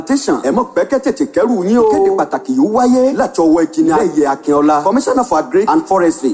tẹsán ẹ mọ̀ pẹ́kẹ́ tètè kẹ́rù yín o. kéde pàtàkì yóò wáyé láti ọwọ́ ìkíni ayẹyẹ akínọlá commissioner for agri and forestry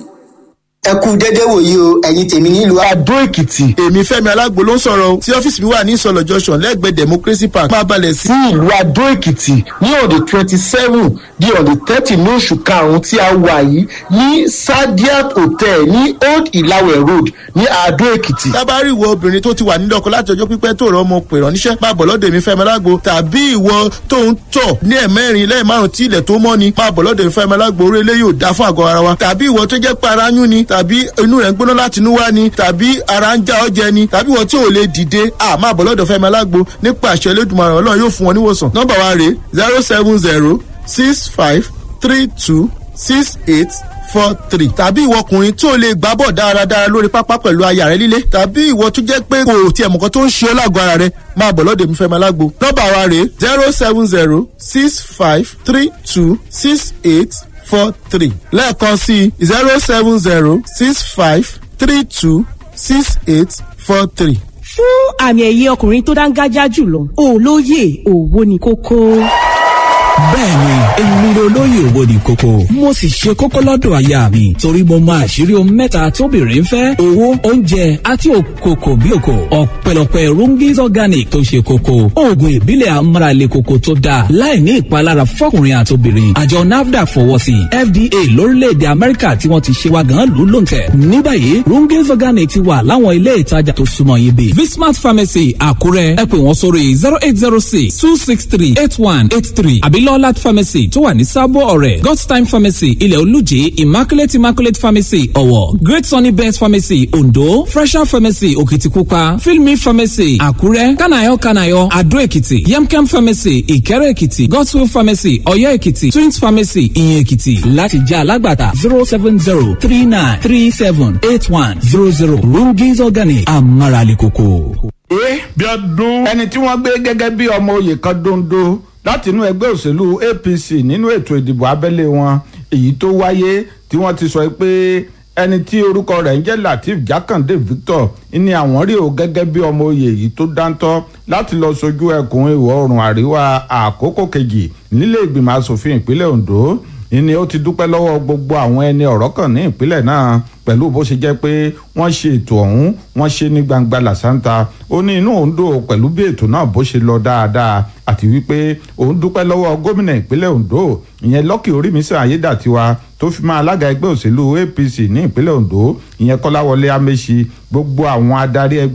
ẹ kú dédé wòye o ẹ̀yin tèmi nílùú Adó Èkìtì. Èmi Fẹ́mi Alágbo ló ń sọ̀rọ̀ o. Tí ọ́fíìsì mi wà ní Ìsọ̀lọ̀ junction lẹ́gbẹ̀ẹ́ Democracy Park. Máa balẹ̀ sí ìlú Adó Èkìtì ní on the twenty seven di on the thirty ní oṣù karùn-ún tí a wà yìí ní Sadiat Hotel ní Old Ìlàwẹ̀ Road ní Adó Èkìtì. Tábàárì ìwọ obìnrin tó ti wà nílé ọkọ láti ọjọ́ pípẹ́ tó rọ ọmọ pè rán níṣẹ́ máa bọ̀ lọ́dọ̀ èmi Fẹ́mi Alágbo tàbí ìwọ tó ń tọ̀ ní ẹ̀mẹ́rin lẹ́yìn márùn-ún tí ilẹ̀ tó mọ́ ni máa bọ̀ lọ́dọ̀ èmi Fẹ́mi Alágbo orí eléyìí ò dá fún àgọ́ ara wa tàbí ìwọ tó jẹ́ pé ara yún ni tàbí inú rẹ̀ ń gbóná láti inú wá ni tàbí ara ń já ọ jẹ ni tàbí ìwọ tí ò lè dìde à máa bọ̀ lọ́dọ̀ Fẹ́mi Alágbo nípa àṣẹ Elédùmarè Ọlọ́run yóò fún wọn níwòsàn nọ́mbà wa rèé zero seven zero six five three two six eight four three tàbí ìwọ ọkùnrin tí o lè gbá bọ̀ dáradára lórí pápá pẹ̀lú aya rẹ líle tàbí ìwọ tó jẹ́ pé kò tiẹ̀ mọ̀kan tó ń ṣe ọ́ lágọ̀ọ́ ara rẹ máa bọ̀ lọ́dọ̀ mi Fẹ́mi Alágbo nọ́mbà wa rèé zero seven zero six five three two six eight four three lẹ́ẹ̀kan sí zero seven zero six five three two six eight four three. fún àmì ẹ̀yẹ ọkùnrin tó dáńgájá jùlọ olóyè òwò ni kókó bẹ́ẹ̀ni èmi ni olóyè owó ní kókó mo sì ṣe kókó lọ́dọ̀ aya mi torí mo mọ àṣírí ohun mẹ́ta tóbìnrin fẹ́ owó oúnjẹ àti òkòkò bí òkò ọ̀pẹ̀lọpẹ̀ rungis organic tó ṣe kókó oògùn ìbílẹ̀ amárale kókó tó dáa láì ní ìpalára fọ́kùnrin àtobìnrin àjọ nafdac fọwọ́ sí fda lórílẹ̀‐èdè amẹ́ríkà tí wọ́n ti ṣe wa gan lù lóǹtẹ̀ ní báyìí rungis organic ti wà láwọn ilé ìtajà tó súnmọ́ yín bí vismart pharmacy àkúrẹ́ ẹ pè wọ́n sórí zero eight zero six two six three eight one eight three àbí lọ́lát pharmacy tó wà ní sábò ọ̀rẹ́ god's time pharmacy ilẹ̀ olùjì immaculate immaculate pharmacy ọ̀wọ̀ great sunny best pharmacy ondo fresher pharmacy òkìtìpupa filmi pharmacy àkúrẹ́ kanayo kanayo adó èkìtì yemkem pharmacy ìkẹrẹ èkìtì godswill pharmacy ọ̀yọ́ èkìtì twins pharmacy ìyẹn èkìtì láti jẹ́ alágbàtà zero seven zero three nine three seven eight one zero zero rungis organic amárale koko. ẹ bí ọdún ẹni tí wọ́n gbé gẹ́gẹ́ bí ọmọ oyè kan dondo láti inú ẹgbẹ́ òṣèlú apc nínú ètò ìdìbò abẹ́lé wọn èyí tó wáyé tí wọ́n ti sọ pé ẹni tí orúkọ rẹ̀ ń jẹ́ lateef jákàndé victor ní àwọn rí o gẹ́gẹ́ bí ọmọ oyè yìí tó dáńtọ́ láti lọ sojú ẹkùn ìwọ̀ oòrùn àríwá àkókò kejì nílé ìgbìmọ̀ asòfin ìpínlẹ̀ ondo ìní ó ti dúpẹ́ lọ́wọ́ gbogbo àwọn ẹni ọ̀rọ̀ kan ní ìpínlẹ̀ náà pẹ̀lú bó ṣe jẹ́ pé wọ́n ṣe ètò ọ̀hún wọ́n ṣe ní gbangba làṣántà ó ní inú òun dùn pẹ̀lú bí ètò náà bó ṣe lọ dáadáa àti wípé òun dúpẹ́ lọ́wọ́ gómìnà ìpínlẹ̀ ondo ìyẹn lọ́kì orímísà ayédàtiwa tó fi máa alága ẹgbẹ́ òṣèlú apc ní ìpínlẹ̀ ondo ìyẹn kọ́láwọlé amẹ́sì gbogbo àwọn adarí ẹgbẹ́